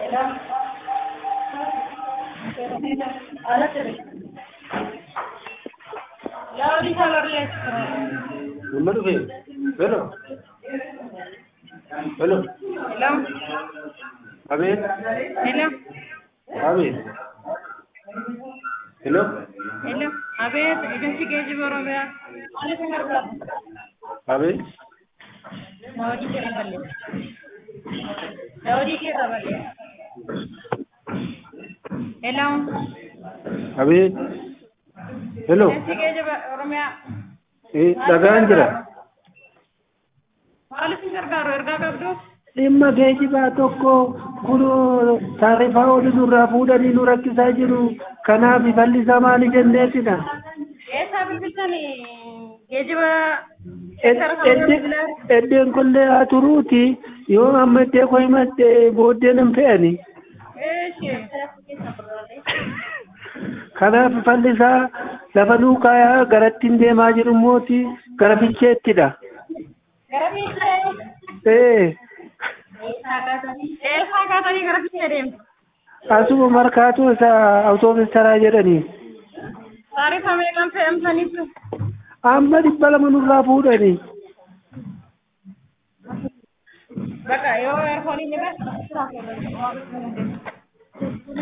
Number two. Hello. Hello. Hello? Abid. Hello? Abid. Hello. Hello? Abeet, ejensi geejjiba Oromiyaa. Abid. Daawwadii keessa bal'ee. Daawwadii keessa bal'ee. Hello? Abid. Hello. Ejensi geejjiba Oromiyaa. Eh, dhagaan jira. Maaliif isin gargaaru ergaa qabdu? Dhimma geejibaa tokko kunoo taarifaa oli nurraa fuudhanii nu rakkisaa jiru. Kanaaf bal'isaa maali jenneetidha. Eessaa bilbiltani geejjiba Eddeen kollee haa turuuti yoo amma iddee koo himatte booddee nan fe'ani. Kanaaf fallisaa lafa nuukaayaa garattiin deemaa jiru mooti gara ficheettidha. Gara fiichee. Ee Eessaa kaatanii gara fiichee deemtu? asuma markaatu isa awutoobis taraa jedhanii. Taarifa meeqaan fe'amsaniitu? Amma dhibba lama nurraa fuudhanii. Bakka yoo eerfoonii ni bas.